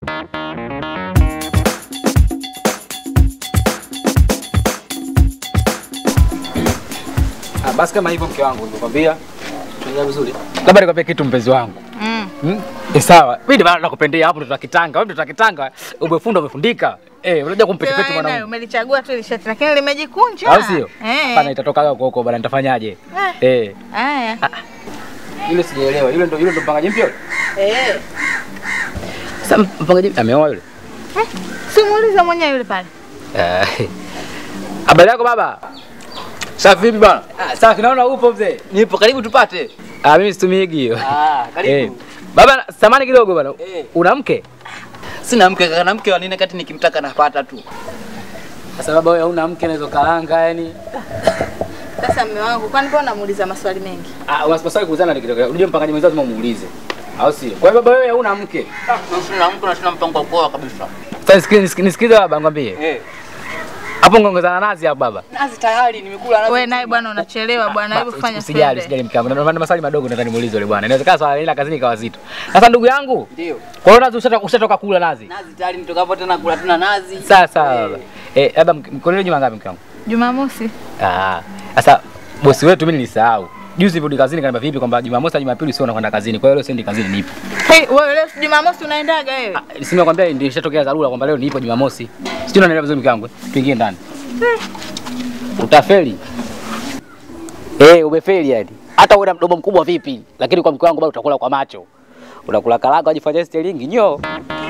Ah, basi kama hivyo mke wangu nimekwambia. Tunaelewa vizuri. Labda nikwambie kitu mpenzi wangu. Mm. Hmm? Eh, sawa. Mimi ndio maana nakupendea hapo ndo kitanga. Wewe ndo kitanga. Umefunda umefundika. Eh, unajua kumpetipeti Wewe naye mwanangu. umelichagua tu ile shati lakini limejikunja. Au sio? Eh. Hapana itatoka huko huko bwana nitafanyaje? Eh. Haya. Yule sijaelewa. Yule ndo yule ndo mpangaji mpya yule. Eh. Sasa mpangaji ameoa yule. Simuulize mwenyewe yule pale. Eh. Habari yako baba? Safi vipi bwana? Ah, safi naona upo mzee. Nipo karibu tupate. Ah, mimi situmiki hiyo. Ah, Eh. Baba, samani kidogo bwana. Eh. Una mke? Sina mke kaka na mke wa nini kati nikimtaka napata tu. Sasa baba wewe hauna mke naweza kaanga yani. Sasa mume wangu, kwani mbona unamuuliza maswali mengi? Ah, unasipaswa kuuzana kidogo. Unajua mpangaji mwenzao lazima umuulize. Au sio? Kwa hiyo baba wewe hauna mke. Sina mke na sina mpango wa kuoa kabisa. Sasa nisikize nisikize baba ngwambie. Eh. Hapo ngongezana nazi hapo baba. Nazi tayari nimekula nazi. Wewe naye bwana unachelewa bwana, hebu Ba- fanya Usijali, fende. usijali mke wangu. Ndio maana maswali madogo nataka nimuulize yule bwana. Inawezekana swala hili la kazini kawa zito. Sasa ndugu yangu, Ndio. kwa hiyo nazi ushatoka ushatoka kula nazi. Nazi tayari nitokapo tena kula tuna nazi. Sawa sawa baba. Eh, labda mkononi juma ngapi mke wangu? Jumamosi. Ah, sasa bosi wetu mimi nilisahau. Juzi nilirudi kazini kaniambia vipi kwamba Jumamosi na Jumapili sio unakwenda kazini. Kwa hiyo leo siendi kazini nipo. Hey, wewe leo Jumamosi unaendaga wewe? Ah, si nimekwambia ndio ishatokea dharura kwamba leo nipo Jumamosi. Sijui unaelewa vizuri mke wangu. Tuingie ndani. Utafeli. Eh, umefeli yani. Hata uwe na mdomo mkubwa vipi, lakini kwa mke wangu bado utakula kwa macho. Unakula karanga wajifanyia sterling nyo.